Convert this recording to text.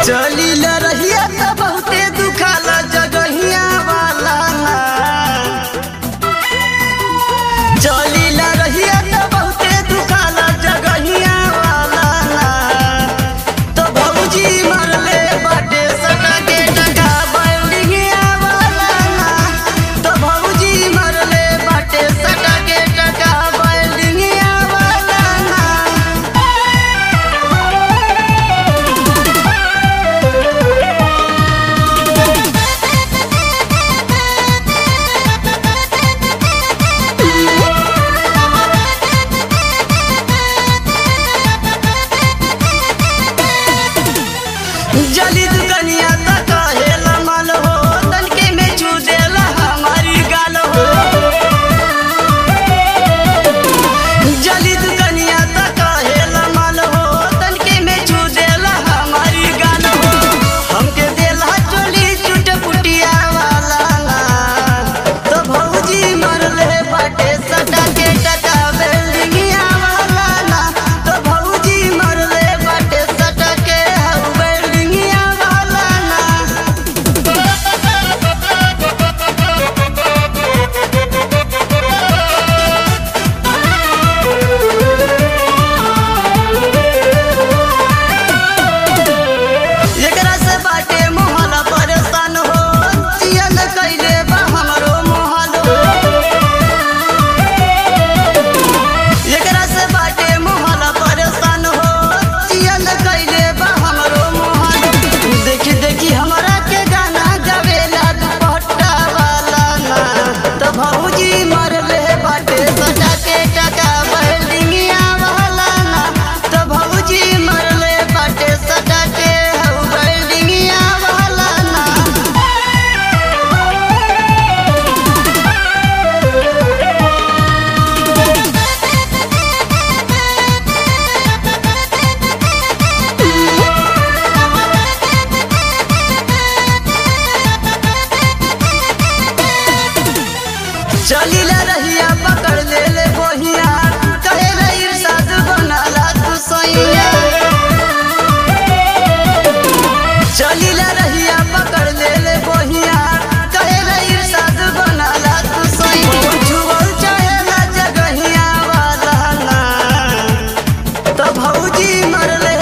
चली ल रहिया त बहुते दुखाला जगहिया वाला ना चली ल रहिया त बहुते दुखाला जगहिया वाला ना तो भौजी मरले बाटे सटा के टका बिल्डिंगिया वाला ना तो भौजी मरले बाटे सटा के टका बिल्डिंगिया वाला ना जली दुकनिया त कहेला मल हो तनके में छू देला हमारी गाल हो जली दुकनिया त कहेला मल हो तनके में छू देला हमारी गाल हो हमके देला चोली चुट पुटिया वाला ना तो भौजी मरले बाटे सटा के टका बिल्डिंगिया वाला ना तो भौजी मरले बाटे सटा के हऊ बिल्डिंगिया वाला ना एकरा से बाटे मोहला परेशान हो जियन कैले बा हमरो मोहल हो एकरा से बाटे मोहला परेशान हो जियन कैले बा हमरो मोहल देखी देखी हमरा के गाना गावेला दुपट्टा वाला ना तो भौजी मरले बाटे सटा के टका बिल्डिंगिया वाला ना तो भौजी मरले बाटे सटा के हऊ बिल्डिंगिया वाला ना चली ला रहिया पकड़ ले ले बोहिया कहे रे इरशाद बनाला तू सैया चली ला रहिया पकड़ ले ले बोहिया कहे रे इरशाद बनाला तू सैया छुअल चाहेला जगहिया वाला ना तो भौजी मरले